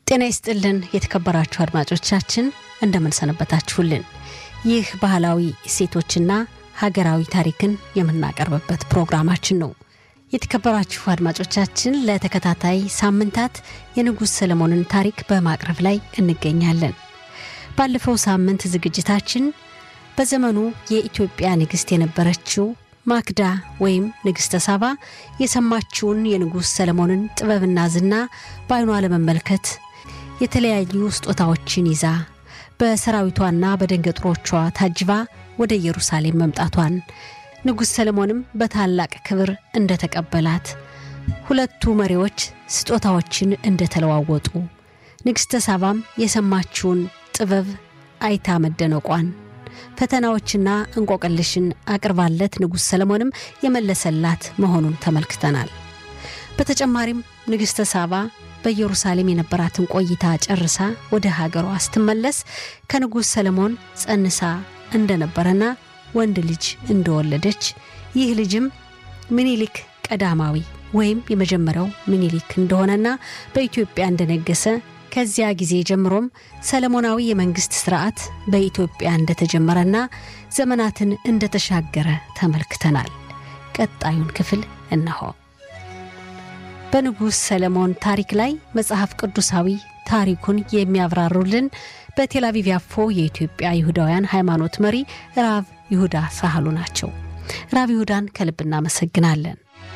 ጤና ይስጥልን የተከበራችሁ አድማጮቻችን እንደምንሰነበታችሁልን። ይህ ባህላዊ እሴቶችና ሀገራዊ ታሪክን የምናቀርብበት ፕሮግራማችን ነው። የተከበራችሁ አድማጮቻችን ለተከታታይ ሳምንታት የንጉሥ ሰለሞንን ታሪክ በማቅረብ ላይ እንገኛለን። ባለፈው ሳምንት ዝግጅታችን በዘመኑ የኢትዮጵያ ንግሥት የነበረችው ማክዳ ወይም ንግሥተ ሳባ የሰማችውን የንጉሥ ሰለሞንን ጥበብና ዝና በዓይኗ ለመመልከት የተለያዩ ስጦታዎችን ይዛ በሰራዊቷና በደንገጥሮቿ ታጅባ ወደ ኢየሩሳሌም መምጣቷን ንጉሥ ሰለሞንም በታላቅ ክብር እንደተቀበላት፣ ሁለቱ መሪዎች ስጦታዎችን እንደተለዋወጡ፣ ንግሥተ ሳባም የሰማችውን ጥበብ አይታ መደነቋን ፈተናዎችና እንቆቅልሽን አቅርባለት ንጉሥ ሰለሞንም የመለሰላት መሆኑን ተመልክተናል። በተጨማሪም ንግሥተ ሳባ በኢየሩሳሌም የነበራትን ቆይታ ጨርሳ ወደ ሀገሯ ስትመለስ ከንጉሥ ሰለሞን ጸንሳ እንደነበረና ወንድ ልጅ እንደወለደች ይህ ልጅም ምኒልክ ቀዳማዊ ወይም የመጀመሪያው ምኒልክ እንደሆነና በኢትዮጵያ እንደነገሰ ከዚያ ጊዜ ጀምሮም ሰለሞናዊ የመንግስት ስርዓት በኢትዮጵያ እንደተጀመረና ዘመናትን እንደተሻገረ ተመልክተናል። ቀጣዩን ክፍል እነሆ። በንጉሥ ሰለሞን ታሪክ ላይ መጽሐፍ ቅዱሳዊ ታሪኩን የሚያብራሩልን በቴል አቪቭ ያፎ የኢትዮጵያ ይሁዳውያን ሃይማኖት መሪ ራብ ይሁዳ ሳህሉ ናቸው። ራብ ይሁዳን ከልብ እናመሰግናለን።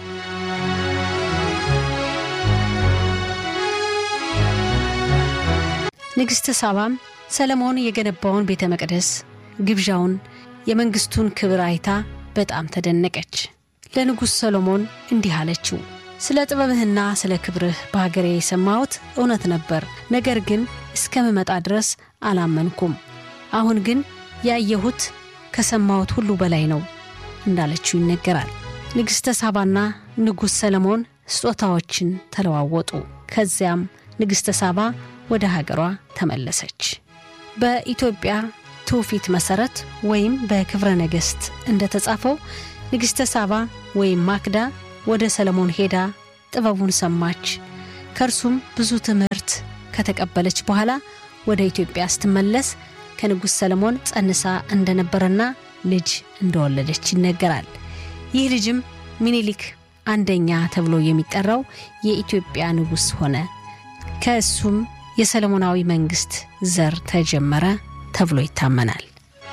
ንግሥተ ሳባም ሰለሞን የገነባውን ቤተ መቅደስ ግብዣውን፣ የመንግሥቱን ክብር አይታ በጣም ተደነቀች። ለንጉሥ ሰሎሞን እንዲህ አለችው፣ ስለ ጥበብህና ስለ ክብርህ በሀገሬ የሰማሁት እውነት ነበር። ነገር ግን እስከምመጣ ድረስ አላመንኩም። አሁን ግን ያየሁት ከሰማሁት ሁሉ በላይ ነው እንዳለችው ይነገራል። ንግሥተ ሳባና ንጉሥ ሰለሞን ስጦታዎችን ተለዋወጡ። ከዚያም ንግሥተ ሳባ ወደ ሀገሯ ተመለሰች። በኢትዮጵያ ትውፊት መሠረት ወይም በክብረ ነገሥት እንደተጻፈው ንግሥተ ሳባ ወይም ማክዳ ወደ ሰለሞን ሄዳ ጥበቡን ሰማች። ከእርሱም ብዙ ትምህርት ከተቀበለች በኋላ ወደ ኢትዮጵያ ስትመለስ ከንጉሥ ሰለሞን ጸንሳ እንደነበረና ልጅ እንደወለደች ይነገራል። ይህ ልጅም ሚኒሊክ አንደኛ ተብሎ የሚጠራው የኢትዮጵያ ንጉሥ ሆነ። ከእሱም የሰለሞናዊ መንግሥት ዘር ተጀመረ ተብሎ ይታመናል።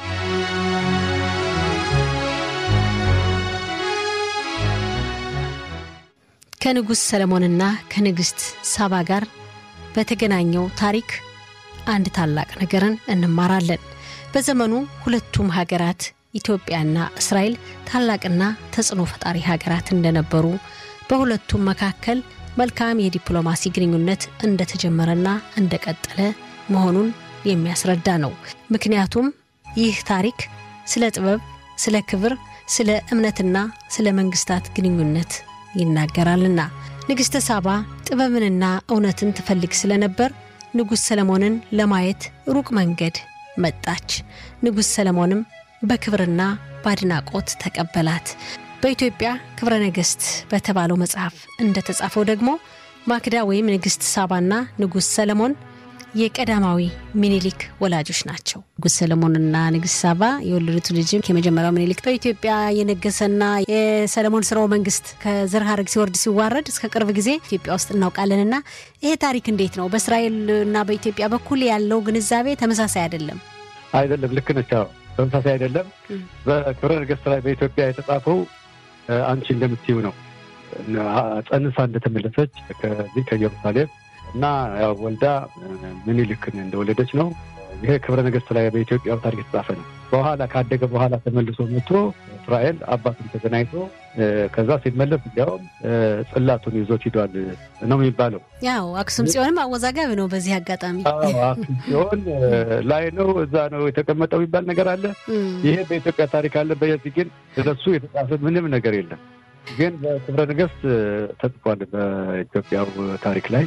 ከንጉሥ ሰለሞንና ከንግሥት ሳባ ጋር በተገናኘው ታሪክ አንድ ታላቅ ነገርን እንማራለን። በዘመኑ ሁለቱም ሀገራት ኢትዮጵያና እስራኤል ታላቅና ተጽዕኖ ፈጣሪ ሀገራት እንደነበሩ በሁለቱም መካከል መልካም የዲፕሎማሲ ግንኙነት እንደተጀመረና እንደቀጠለ መሆኑን የሚያስረዳ ነው። ምክንያቱም ይህ ታሪክ ስለ ጥበብ፣ ስለ ክብር፣ ስለ እምነትና ስለ መንግስታት ግንኙነት ይናገራልና። ንግሥተ ሳባ ጥበብንና እውነትን ትፈልግ ስለነበር ንጉሥ ሰለሞንን ለማየት ሩቅ መንገድ መጣች። ንጉሥ ሰለሞንም በክብርና በአድናቆት ተቀበላት። በኢትዮጵያ ክብረ ነገሥት በተባለው መጽሐፍ እንደተጻፈው ደግሞ ማክዳ ወይም ንግሥት ሳባና ንጉሥ ሰለሞን የቀዳማዊ ሚኒሊክ ወላጆች ናቸው። ንጉሥ ሰለሞንና ንግሥት ሳባ የወለዱት ልጅም የመጀመሪያው ሚኒሊክ በኢትዮጵያ የነገሰና የሰለሞን ስርወ መንግስት ከዘር ሐረግ ሲወርድ ሲዋረድ እስከ ቅርብ ጊዜ ኢትዮጵያ ውስጥ እናውቃለንና ይሄ ታሪክ እንዴት ነው? በእስራኤል እና በኢትዮጵያ በኩል ያለው ግንዛቤ ተመሳሳይ አይደለም። አይደለም፣ ልክ ነች። ተመሳሳይ አይደለም። በክብረ ነገሥት ላይ በኢትዮጵያ የተጻፈው አንቺ እንደምትይው ነው። ጸንሳ እንደተመለሰች ከዚህ ከኢየሩሳሌም እና ያው ወልዳ ምኒልክን እንደወለደች ነው። ይሄ ክብረ ነገሥት ላይ በኢትዮጵያ ታሪክ የተጻፈ ነው። በኋላ ካደገ በኋላ ተመልሶ መጥቶ እስራኤል አባቱን ተገናኝቶ ከዛ ሲመለስ እንዲያውም ጽላቱን ይዞት ሂዷል ነው የሚባለው። ያው አክሱም ጽዮንም አወዛጋቢ ነው። በዚህ አጋጣሚ አክሱም ጽዮን ላይ ነው እዛ ነው የተቀመጠው የሚባል ነገር አለ። ይሄ በኢትዮጵያ ታሪክ አለ። በዚህ ግን ስለሱ የተጻፈ ምንም ነገር የለም። ግን በክብረ ነገሥት ተጽፏል በኢትዮጵያው ታሪክ ላይ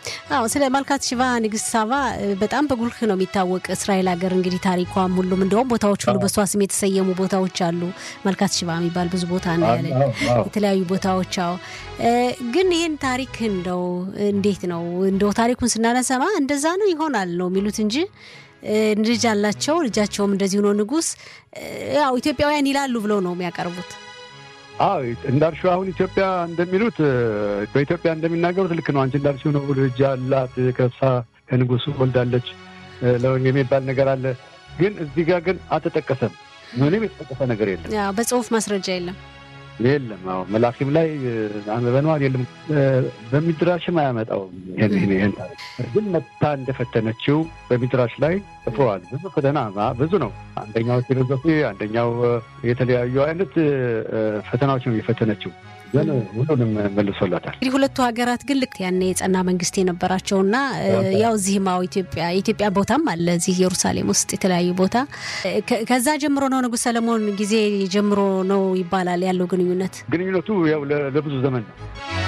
አዎ ስለ ማልካት ሽባ ንግስት ሳባ በጣም በጉልህ ነው የሚታወቅ። እስራኤል ሀገር እንግዲህ ታሪኳም ሁሉም እንደውም ቦታዎች ሁሉ በሷ ስም የተሰየሙ ቦታዎች አሉ። ማልካት ሽባ የሚባል ብዙ ቦታ ነው ያለ የተለያዩ ቦታዎች። አዎ ግን ይህን ታሪክ እንደው እንዴት ነው እንደው ታሪኩን ስናነሰማ እንደዛ ነው ይሆናል ነው የሚሉት እንጂ ልጅ አላቸው ልጃቸውም እንደዚህ ሆኖ ንጉስ ያው ኢትዮጵያውያን ይላሉ ብለው ነው የሚያቀርቡት። አዎ እንዳልሽው አሁን ኢትዮጵያ እንደሚሉት በኢትዮጵያ እንደሚናገሩት ልክ ነው። አንቺ እንዳልሽው ነው። ልጅ አላት ከሳ ከንጉሱ ወልዳለች የሚባል ነገር አለ። ግን እዚህ ጋር ግን አልተጠቀሰም። ምንም የተጠቀሰ ነገር የለም። በጽሁፍ ማስረጃ የለም የለም። አዎ መላኪም ላይ አንበበነዋል የለም። በሚድራሽም አያመጣውም። ይህን ግን መታ እንደፈተነችው በሚድራሽ ላይ ጽፈዋል። ብዙ ፈተና ብዙ ነው። አንደኛው ፊሎዞፊ፣ አንደኛው የተለያዩ አይነት ፈተናዎች ነው የፈተነችው። ግን ሁሉንም መልሶላታል። እንግዲህ ሁለቱ ሀገራት ግን ልክ ያኔ የጸና መንግስት የነበራቸውና ያው እዚህም አዎ ኢትዮጵያ የኢትዮጵያ ቦታም አለ እዚህ ኢየሩሳሌም ውስጥ የተለያዩ ቦታ ከዛ ጀምሮ ነው ንጉሥ ሰለሞን ጊዜ ጀምሮ ነው ይባላል ያለው ግንኙነት ግንኙነቱ ያው ለብዙ ዘመን ነው።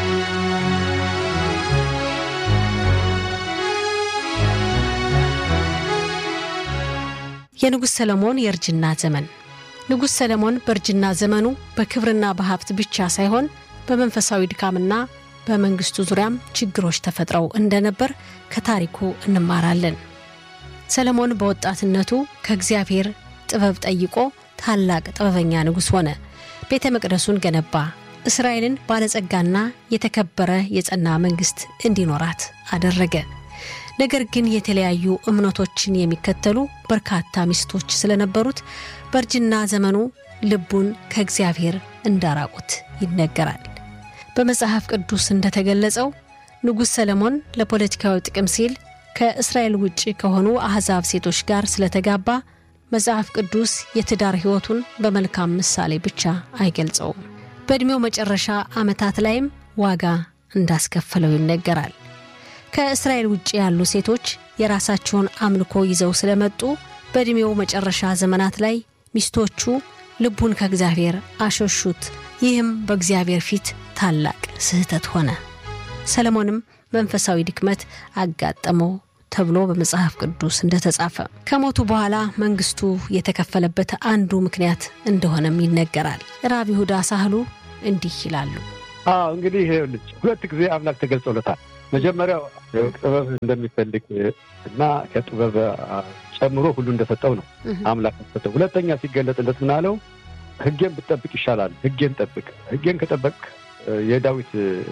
የንጉሥ ሰለሞን የእርጅና ዘመን ንጉሥ ሰለሞን በእርጅና ዘመኑ በክብርና በሀብት ብቻ ሳይሆን በመንፈሳዊ ድካምና በመንግስቱ ዙሪያም ችግሮች ተፈጥረው እንደነበር ከታሪኩ እንማራለን። ሰለሞን በወጣትነቱ ከእግዚአብሔር ጥበብ ጠይቆ ታላቅ ጥበበኛ ንጉሥ ሆነ። ቤተ መቅደሱን ገነባ። እስራኤልን ባለጸጋና የተከበረ የጸና መንግሥት እንዲኖራት አደረገ። ነገር ግን የተለያዩ እምነቶችን የሚከተሉ በርካታ ሚስቶች ስለነበሩት በእርጅና ዘመኑ ልቡን ከእግዚአብሔር እንዳራቁት ይነገራል። በመጽሐፍ ቅዱስ እንደተገለጸው ንጉሥ ሰለሞን ለፖለቲካዊ ጥቅም ሲል ከእስራኤል ውጭ ከሆኑ አሕዛብ ሴቶች ጋር ስለተጋባ መጽሐፍ ቅዱስ የትዳር ሕይወቱን በመልካም ምሳሌ ብቻ አይገልጸውም። በዕድሜው መጨረሻ ዓመታት ላይም ዋጋ እንዳስከፈለው ይነገራል። ከእስራኤል ውጭ ያሉ ሴቶች የራሳቸውን አምልኮ ይዘው ስለመጡ በዕድሜው መጨረሻ ዘመናት ላይ ሚስቶቹ ልቡን ከእግዚአብሔር አሸሹት። ይህም በእግዚአብሔር ፊት ታላቅ ስህተት ሆነ። ሰለሞንም መንፈሳዊ ድክመት አጋጠመው ተብሎ በመጽሐፍ ቅዱስ እንደተጻፈ ከሞቱ በኋላ መንግስቱ የተከፈለበት አንዱ ምክንያት እንደሆነም ይነገራል። ራብ ይሁዳ ሳህሉ እንዲህ ይላሉ። አዎ እንግዲህ ልጅ ሁለት ጊዜ አምላክ ተገልጾለታል። መጀመሪያው ጥበብ እንደሚፈልግ እና ከጥበብ ጨምሮ ሁሉ እንደሰጠው ነው አምላክ ሰጠው። ሁለተኛ ሲገለጥለት ምን አለው? ሕጌን ብትጠብቅ ይሻላል። ሕጌን ጠብቅ። ሕጌን ከጠበቅ የዳዊት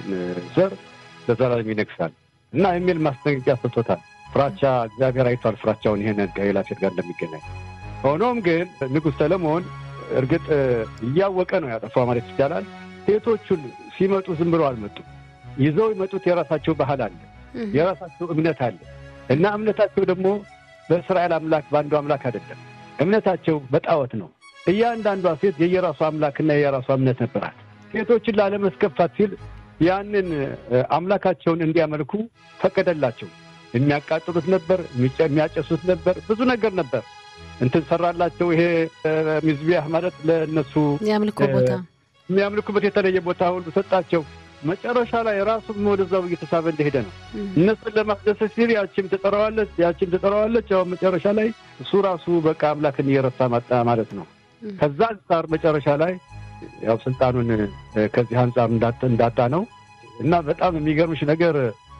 ዘር ለዘላለም ይነግሳል እና የሚል ማስጠንቀቂያ ሰጥቶታል። ፍራቻ እግዚአብሔር አይቷል ፍራቻውን ይሄን ከሌላ ሴት ጋር እንደሚገናኝ። ሆኖም ግን ንጉሥ ሰለሞን እርግጥ እያወቀ ነው ያጠፋው ማለት ይቻላል። ሴቶቹን ሲመጡ ዝም ብለው አልመጡም። ይዘው የመጡት የራሳቸው ባህል አለ፣ የራሳቸው እምነት አለ እና እምነታቸው ደግሞ በእስራኤል አምላክ በአንዱ አምላክ አይደለም። እምነታቸው በጣዖት ነው። እያንዳንዷ ሴት የየራሷ አምላክና የየራሷ እምነት ነበራት። ሴቶችን ላለመስከፋት ሲል ያንን አምላካቸውን እንዲያመልኩ ፈቀደላቸው። የሚያቃጥሉት ነበር፣ የሚያጨሱት ነበር፣ ብዙ ነገር ነበር። እንትን ሰራላቸው። ይሄ ሚዝቢያህ ማለት ለእነሱ የአምልኮ ቦታ የሚያምልኩበት የተለየ ቦታ ሁሉ ሰጣቸው። መጨረሻ ላይ ራሱም ወደዛው እየተሳበ እንደሄደ ነው። እነሱን ለማስደሰት ሲል ያቺም ትጠራዋለች፣ ያቺም ትጠራዋለች። ያው መጨረሻ ላይ እሱ ራሱ በቃ አምላክን እየረሳ ማጣ ማለት ነው። ከዛ አንጻር መጨረሻ ላይ ያው ስልጣኑን ከዚህ አንጻር እንዳጣ ነው እና በጣም የሚገርምሽ ነገር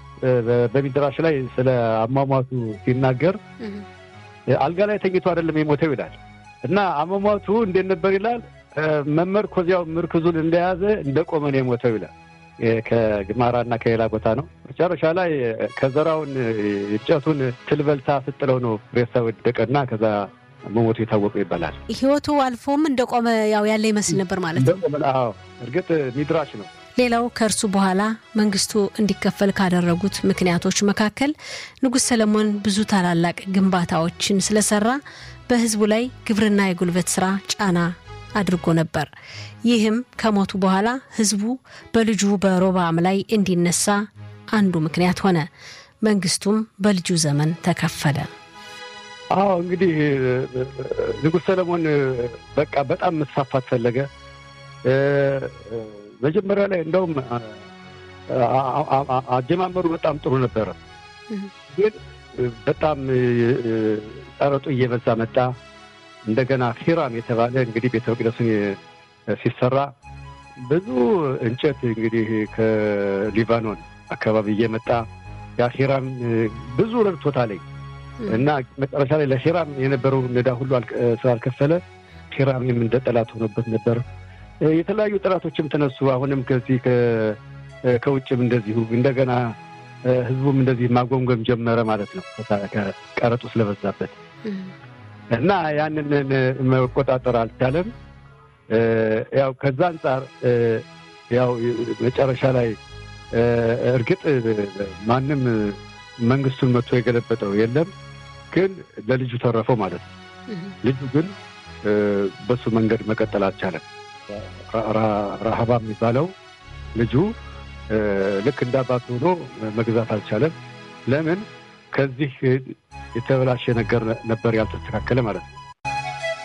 በሚድራሽ ላይ ስለ አሟሟቱ ሲናገር አልጋ ላይ ተኝቶ አይደለም የሞተው ይላል እና አሟሟቱ እንዴት ነበር ይላል መመርኮዚያው ምርክዙን እንደያዘ እንደቆመ ነው የሞተው ይላል። ከግማራና ከሌላ ቦታ ነው። መጨረሻ ላይ ከዘራውን እንጨቱን ትልበልታ ስጥለው ነው ሬሳ ወደቀና ከዛ መሞቱ የታወቀው ይባላል። ህይወቱ አልፎም እንደቆመ ያው ያለ ይመስል ነበር ማለት ነው። እርግጥ ሚድራሽ ነው። ሌላው ከእርሱ በኋላ መንግስቱ እንዲከፈል ካደረጉት ምክንያቶች መካከል ንጉሥ ሰለሞን ብዙ ታላላቅ ግንባታዎችን ስለሰራ በህዝቡ ላይ ግብርና የጉልበት ስራ ጫና አድርጎ ነበር። ይህም ከሞቱ በኋላ ህዝቡ በልጁ በሮብዓም ላይ እንዲነሳ አንዱ ምክንያት ሆነ። መንግስቱም በልጁ ዘመን ተከፈለ። አዎ እንግዲህ ንጉሥ ሰለሞን በቃ በጣም መስፋፋት ፈለገ። መጀመሪያ ላይ እንደውም አጀማመሩ በጣም ጥሩ ነበረ። ግን በጣም ቀረጡ እየበዛ መጣ። እንደገና ሂራም የተባለ እንግዲህ ቤተ መቅደሱን ሲሰራ ብዙ እንጨት እንግዲህ ከሊባኖን አካባቢ እየመጣ ያ ሂራም ብዙ ረድቶታል እና መጨረሻ ላይ ለሂራም የነበረውን ዕዳ ሁሉ ስላልከፈለ ሂራምም እንደ ጠላት ሆኖበት ነበር። የተለያዩ ጠላቶችም ተነሱ። አሁንም ከዚህ ከውጭም እንደዚሁ እንደገና ህዝቡም እንደዚህ ማጎምጎም ጀመረ ማለት ነው ከቀረጡ ስለበዛበት እና ያንን መቆጣጠር አልቻለም። ያው ከዛ አንጻር ያው መጨረሻ ላይ እርግጥ ማንም መንግስቱን መጥቶ የገለበጠው የለም፣ ግን ለልጁ ተረፈው ማለት ነው። ልጁ ግን በሱ መንገድ መቀጠል አልቻለም። ረሃባ የሚባለው ልጁ ልክ እንደ አባቱ ሆኖ መግዛት አልቻለም። ለምን? ከዚህ የተበላሸ ነገር ነበር ያልተስተካከለ ማለት ነው።